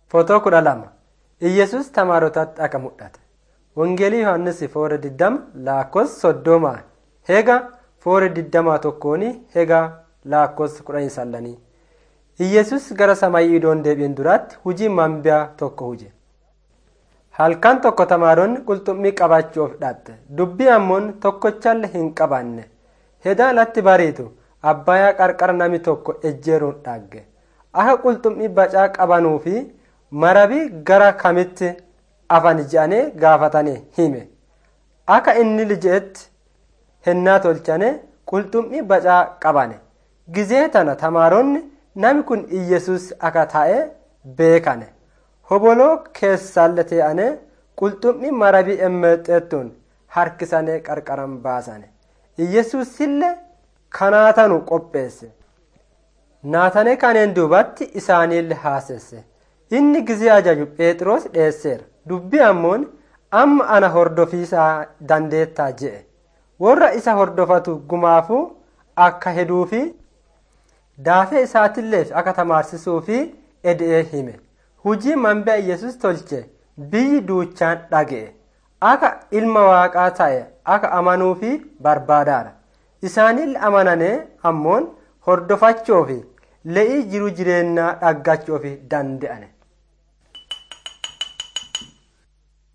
Footoo kudha lama Iyyesuus tamaarotatti akka mul'ate. Wangeelii Yohaannis foora diddama laakkoofsa soddoma hega foora digdamaa tokkooni hega laakkoofsa kudhanii sallanii. Iyyesuus gara samaayii idoon deebi'een duraatti hujii mambiyaa tokko huje. Halkan tokko tamaaronni qulxummii qabaachuuf dhaatte dubbii ammoon tokkochaallee hin qabaanne hedaa alatti bariitu abbayaa qarqara nami tokko ejjeeruun dhaagge akka qulxummii bacaa qabanuu fi marabii gara kamitti afan je'anii gaafatanii hime akka inni lijeetti hennaa tolchane qulxummii bacaa qabane gizee tana tamaaronni nami kun iyyesuus akka ta'e beekane hoboloo keessaalle tee'ane qulxummii marabii emmeexxeettuun harkisanii qarqaran baasane iyyesuusillee kanaatanu qopheesse naatane kaneen duubatti isaaniillee haasesse inni gizee ajaju phexros dheesseera dubbii ammoon amma ana hordofiisaa dandeettaa je'e warra isa hordofatu gumaafuu akka heduu fi daafee isaatiilleef akka tamaarsisuu fi ed'ee hime hujii mambi'a yesus tolche biyyi duuchaan dhaga'e akka ilma waaqaa ta'e akka amanuu fi barbaadaara isaaniillee amananee ammoon hordofachuu fi le'ii jiru jireenyaa dhaggachuu fi danda'ane